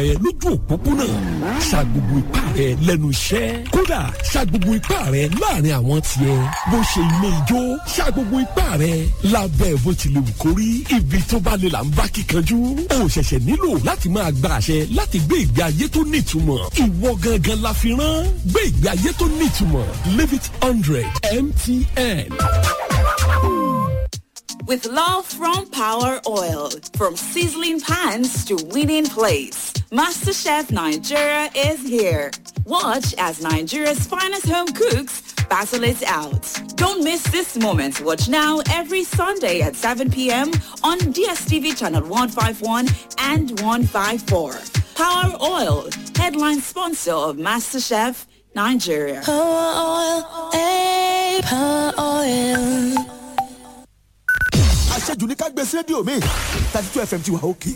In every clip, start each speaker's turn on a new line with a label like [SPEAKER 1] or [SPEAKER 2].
[SPEAKER 1] ẹ lójú òpópónà sa gbogbo ipá rẹ lẹ́nu iṣẹ́ kódà sa gbogbo ipá rẹ láàrin àwọn tiẹ̀ bó ṣe ilé ijó sa gbogbo ipá rẹ lábẹ́ bó ti lè wù kó rí ibi tó bá lè là ń bá kíkanjú o ṣẹ̀ṣẹ̀ nílò láti máa gba àṣẹ láti gbé ìgbé ayé tó nítumọ̀ ìwọ gangan la fi rán gbé ìgbé ayé tó nítumọ̀ live it hundred mtn.
[SPEAKER 2] With love from Power Oil, from sizzling pans to winning plates, MasterChef Nigeria is here. Watch as Nigeria's finest home cooks battle it out. Don't miss this moment. Watch now every Sunday at 7 p.m. on DSTV channel 151 and 154. Power Oil, headline sponsor of MasterChef Nigeria.
[SPEAKER 3] Power oil, eh, power oil.
[SPEAKER 4] àṣejù ní ká gbé sí rédíò mi thirty two fm ti wà òkè.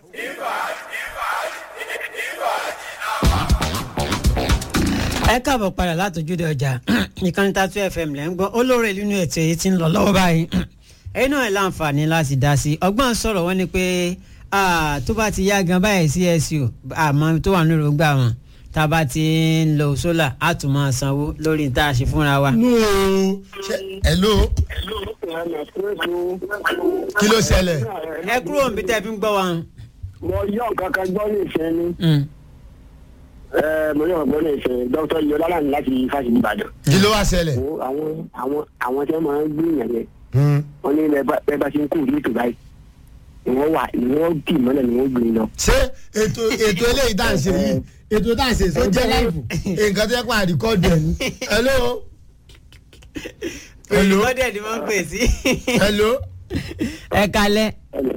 [SPEAKER 5] ẹ káàbọ̀ padà látòjúde ọjà ìkànnì tatu fm lẹ́ ń gbọ́ olóore nínú ètò èyí tí ń lọ lọ́wọ́ báyìí ẹ̀yin náà ẹ̀ láǹfààní láti dá sí i ọgbọ́n sọ̀rọ̀ wọn ni pé ah, tó bá ti yá gan báyìí csu àmọ́ tó wà nínú èròǹgbà wọn tá a bá ti ń lo sólà á tún máa sanwó lórí tá a ṣe fúnra wa.
[SPEAKER 6] nù hello kí ló ṣẹlẹ̀
[SPEAKER 5] ẹ kúrò níbi tẹ́ ẹ fi ń gbọ́ wa.
[SPEAKER 7] mo yọ nǹkan kan gbọ́ ní ìfẹ́ ni
[SPEAKER 5] Mm.
[SPEAKER 7] ẹ mo yọ nǹkan gbọ́ ní ìfẹ́ dr yọlá lánàá láti fásitì ìbàdàn.
[SPEAKER 6] kí ló wá ṣẹlẹ̀.
[SPEAKER 7] wo àwọn àwọn àwọn tí wọ́n máa ń gbé ìyàn yẹn
[SPEAKER 6] Hmm.
[SPEAKER 7] wọ́n ní bẹ́ẹ̀ bá ti ń kú ní ètò báyìí ni wọ́n wà ni wọ́n dì mọ́lẹ̀ ni wọ́n gbé lọ.
[SPEAKER 6] ṣé ètò ètò eléyìí tá à ń ṣe yìí ètò tá à ń ṣe tó jẹ́ láìpù nǹkan tó yẹ kó àríkọ́dù ẹ̀ ní. hello hello
[SPEAKER 5] olùkọ́dẹ̀ ni wọ́n ń pè sí.
[SPEAKER 6] hello
[SPEAKER 5] ẹ kalẹ̀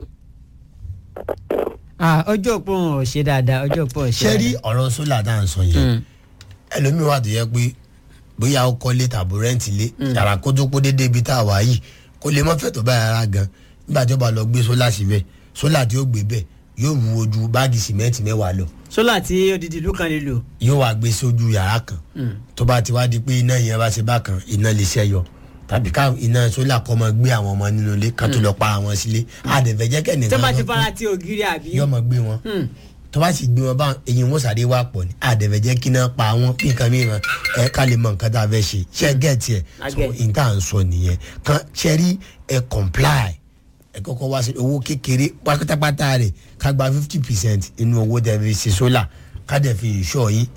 [SPEAKER 5] Ah, ojú òpó wọn ò ṣe dáadáa ojú òpó ò ṣe
[SPEAKER 6] ṣé rí
[SPEAKER 5] dáadáa.
[SPEAKER 6] ọ̀rọ̀ sólà tá à ń sọ yẹn ẹlòmíì wà tó yẹ pé bóyá ó kọ́lé tàbí rẹ́ǹtì lé yàrá kó tó kó déédéé ibi tá a wà yìí kó lè mọ́ fẹ́ tó bá yàrá gan nígbà tí ó bá lọ gbé sólà síbẹ̀ sólà tí ó gbé bẹ̀ yóò wúwo ju báàgì sìmẹ́ǹtì mẹ́wàá lọ
[SPEAKER 5] sólà tí odidi ìlú kan lè lò.
[SPEAKER 6] yóò wá gbé sójú yàrá kan tó bá ti wá di pé iná yẹn bá ṣe bákan iná lè ṣẹyọ tàbí ká iná sólà kọ́ mọ gbé àwọn ọmọ nínú ilé kan tó lọ pa àwọn sílé àdẹ̀fẹ̀ jẹ́
[SPEAKER 5] tó
[SPEAKER 6] kẹ́nìkan
[SPEAKER 5] bá ti
[SPEAKER 6] lọ kú
[SPEAKER 5] fara ti ògiri àbí.
[SPEAKER 6] yóò mọ gbé wọn tó bá sì gbé wọn bá eyín wọn sáré wà pọ̀ ní àdẹ̀fẹ̀ jẹ́ kí náà pa wọn bí nǹkan mìíràn ẹ ká lè mọ nǹkan tá a fẹ́ ṣe ṣe gẹ̀ẹ́tì ẹ̀
[SPEAKER 5] I
[SPEAKER 6] so
[SPEAKER 5] get.
[SPEAKER 6] n tá à ń sọ nìyẹn kan ṣe rí ẹ comply ẹ kọ́kọ́ wá sí owó kékeré pátápátá rẹ̀ ká gba fifty percent inú owó tẹ̀ fi ṣe sólà ká dẹ̀ fi ìṣọ́ yín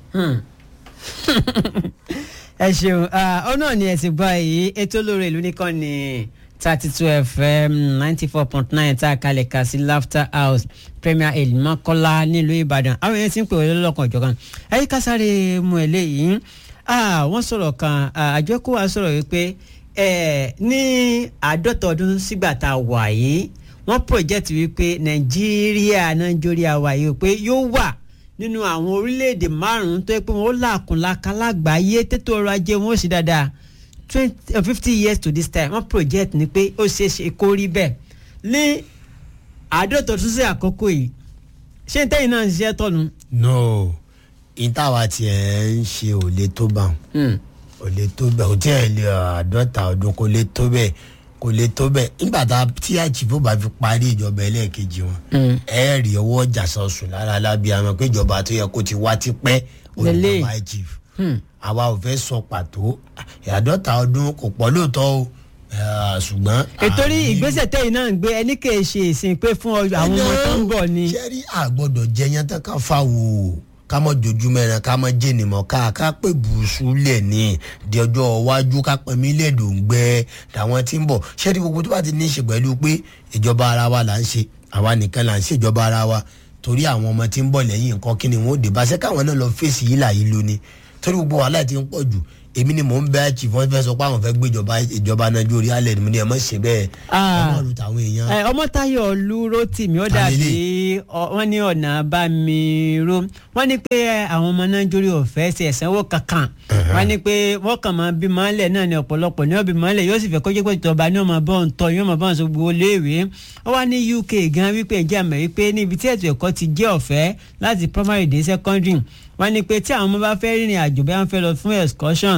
[SPEAKER 5] ẹ ṣeun ah, ọ náà ni ẹ ti gbọ́ èyí ètò olóore ìlú nìkan ní thirty two fm ninety four point nine tá a kalẹ̀ kà sí laughter house premier hill mọ́kọ́lá nílùú ìbàdàn àwọn èèyàn ti ń pè wọlé lọ́kàn ọ̀jọ̀kan ẹ̀yìn kásáré mu ẹ̀ léyìí ah, wọ́n sọ̀rọ̀ kan ah, àjọ kó wa sọ̀rọ̀ wípé eh, ní àádọ́ta ọdún sígbà tá a wà yìí wọ́n project wípé nàìjíríà nàìjíríà wà yìí pé yóò wà nínú àwọn orílẹ̀-èdè márùn-ún tó yẹ pé wọ́n làkúnláka lágbàáyé tètò ọrọ̀ ajé wọn ó sì dáadáa twenty fifty years to this time wọ́n project ni pé ó ṣeé ṣe kó rí bẹ́ẹ̀ ní àádọ́ta ọdún sí àkókò yìí ṣé n tẹ́yìn náà ń ṣiṣẹ́ tọ̀nù.
[SPEAKER 6] no ìtawà tiẹ̀ ń ṣe ò lè tó bá wọn kò lè tó bẹ́ẹ̀ kò tí ẹ̀ lè àádọ́ta ọdún kò lè tó bẹ́ẹ̀ kò lè tó bẹ́ẹ̀ nígbà tá a tí àjìbò bá fi parí ìjọba ẹlẹ́ẹ̀kejì wọn ẹ rí owó ọjà sọ̀sùn lára alábíàmọ́ pé ìjọba tó yẹ kó ti wá tipẹ́
[SPEAKER 5] Lélẹ̀.
[SPEAKER 6] olùkọ́ chief àwa ò fẹ́ sọ pàtó àádọ́ta ọdún kò pọ̀ lóòótọ́ o eh, ṣùgbọ́n.
[SPEAKER 5] ètò rí
[SPEAKER 6] àní-
[SPEAKER 5] ìgbésẹ̀ tẹ́yìn náà ń gbé ẹni kì í ṣe ìsìn pé fún ọ- àwọn ọmọ tó ń bọ̀ ni.
[SPEAKER 6] sẹ́rí àgbọ̀dọ̀ jẹyàn tán ká fà wò ó ká mọ̀ jojú mẹ́rin ká mọ̀ jẹ́ni mọ̀ ká ká pè bùsù lẹ̀ ní di ọjọ́ iwájú ká pẹ́ mí lẹ́dọ̀ ń gbẹ tàwọn tí ń bọ̀ sẹ́rí gbogbo tó bá ti ní í ṣe pẹ̀lú pé ìjọba ara wa là ń ṣe àwa nìkan là ń ṣe ìjọba ara wa torí àwọn ọmọ tí ń bọ̀ lẹ́yìn nǹkan kí ni wọ́n ó dé bá ṣẹ́ káwọn náà lọ fèsì yìí là yìí lóní torí gbogbo wàhálà tí ń pọ̀ jù èmi ni mò ń bẹ chief wọn fẹ́ sọ pé àwọn fẹ́ gbé ìjọba ìjọba nàìjíríà lẹ̀ ni mo ní ẹ mọ̀ ṣe bẹ́ẹ̀ ẹ
[SPEAKER 5] Ah.
[SPEAKER 6] mọ̀ lu tàwọn èèyàn.
[SPEAKER 5] ẹ ọmọtayọ olúró tìmí ó
[SPEAKER 6] Ta
[SPEAKER 5] dàbí
[SPEAKER 6] lélẹ̀?
[SPEAKER 5] ọ- wọ́n ní ọ̀nà bá mi ró wọ́n ní pé ẹ, àwọn ọmọ nàìjíríà ò fẹ́ ṣe ẹ̀sánwó kankan wọ́n ní pé wọ́n kàn máa bí mọ́lẹ̀ náà ní ọ̀pọ̀lọpọ̀ ní ọ̀bí mọ́lẹ̀ yóò sì fẹ́ kọjá pé ìjọba ní ọmọ bọ́ ń tọ́ yóò mọ̀ bọ́ ń sọ gbogbo léèwé wọ́n wá ní uk gan wípé ǹjẹ́ àmọ́ wípé níbi tí ètò ẹ̀kọ́ ti jẹ́ ọ̀fẹ́ láti primary dé secondary wọ́n ní pé tí àwọn ọmọ bá fẹ́ rìnrìn àjò bí wọ́n fẹ́ lọ fún excursion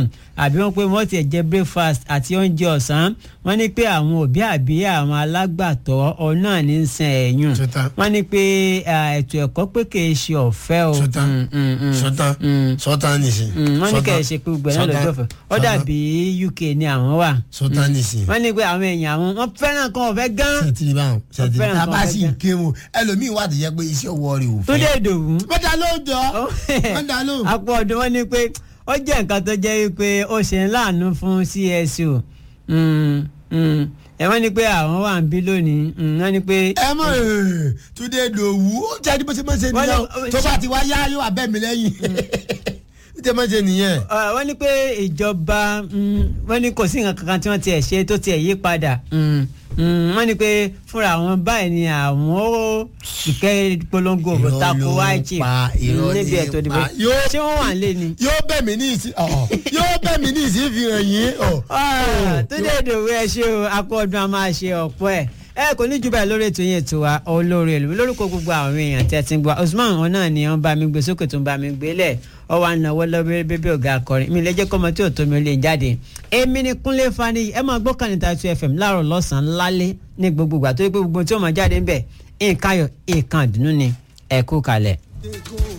[SPEAKER 5] náà àbí wọ́n pé wọ́n ti jẹ breakfast àti oúnjẹ ọ̀sán wọ́n ní pé àwọn òbí àbí àwọn alágbàtọ́ ọ náà ní í san ẹ̀yùn
[SPEAKER 6] Ṣetán.
[SPEAKER 5] wọ́n ní pé ah, ètò ẹ̀kọ́ pé kì í ṣe ọ̀fẹ́ o
[SPEAKER 6] sọtán
[SPEAKER 5] Mm, mm, mm.
[SPEAKER 6] sọtán
[SPEAKER 5] Mm.
[SPEAKER 6] sọtán nìsín.
[SPEAKER 5] Mm, wọ́n ní kẹ́ ẹ ṣe pé gbogbo ẹ̀ náà lọ́jọ́ ọ̀fẹ́ ó dàbí UK ni àwọn wà
[SPEAKER 6] sọtán nìsín.
[SPEAKER 5] wọ́n ní pé àwọn èèyàn àwọn wọ́n fẹ́ràn kan ọ̀fẹ́ gan
[SPEAKER 6] sẹtiri báwọn sẹtiri
[SPEAKER 5] fẹ́ràn
[SPEAKER 6] tábà
[SPEAKER 5] kan
[SPEAKER 6] sì
[SPEAKER 5] fẹ́
[SPEAKER 6] ń ké mu ẹlòmíín wà tó yẹ pé iṣẹ́ ọwọ́ rẹ̀ ò
[SPEAKER 5] tó
[SPEAKER 6] fẹ́.
[SPEAKER 5] dé ìdòwú
[SPEAKER 6] mọ́tà ló jọ mọ́tà ló.
[SPEAKER 5] àpò ọdún wọn ni pé ó jẹ́ nǹkan tó jẹ́ wípé ó ṣe ń láàánú fún CSO Mm, mm. ẹ wọ́n ní pé àwọn wà ń bí lónìí Mm, wọ́n ní pé
[SPEAKER 6] ẹ mọ túndé dòwú ó jẹ́ ẹni bó ṣe máa ń ṣe
[SPEAKER 5] Wọ́n
[SPEAKER 6] nìyẹn
[SPEAKER 5] ní-
[SPEAKER 6] o. tó bá ti wá yá yóò wá bẹ́ẹ̀ mi lẹ́yìn ó jẹ́ máa ń ṣe nìyẹn.
[SPEAKER 5] Uh, wọ́n ní pé ìjọba mm, wọ́n ní kò sí nǹkan kankan tí wọ́n tiẹ̀ ṣe tó tiẹ̀ yí padà Mm, mm, wọ́n ní pé fúnra àwọn báyìí ni àwọn ó ìkẹ́ polongo òbò
[SPEAKER 6] Irọ́
[SPEAKER 5] tako
[SPEAKER 6] ló ń
[SPEAKER 5] wáìchì
[SPEAKER 6] pa, irọ́
[SPEAKER 5] níbi
[SPEAKER 6] ní
[SPEAKER 5] ètò ìdìbò
[SPEAKER 6] pa. Yóò-
[SPEAKER 5] ṣé wọ́n wà ń lé ni.
[SPEAKER 6] yóò bẹ̀ mí ní ìsín ọ̀ yóò bẹ̀ mí ní ìsín fi hàn yín ọ̀.
[SPEAKER 5] tó dé ìdòwú ẹ ṣe o akọ ọdún a máa ṣe ọ̀pọ̀ ẹ̀ ẹ kò ní jù báyìí lórí ètò yẹn ètò wa olórí èlò lórúkọ gbogbo àwọn èèyàn tẹ́ ti ń gbọ́ Usman wọn náà ni wọ́n bá mi gbé sókè tó ń bá mi gbé lẹ̀ ọ wà náwó lọ́bẹ̀rẹ̀ bébí ọ̀gá akọrin mi lẹ́jẹ́ kọ́mọ tí ò tó mi ò lè jáde èmi ni Kúnlé Fani ẹ máa gbọ́ Kànìtà 2 FM láàárọ̀ lọ́sàn-án lálẹ́ ní gbogbo ìgbà tó yẹ pé gbogbo tí ó máa jáde ń bẹ̀ nǹkan ayọ̀ nǹkan àdùnnú ni ẹ kú kalẹ̀.
[SPEAKER 4] They go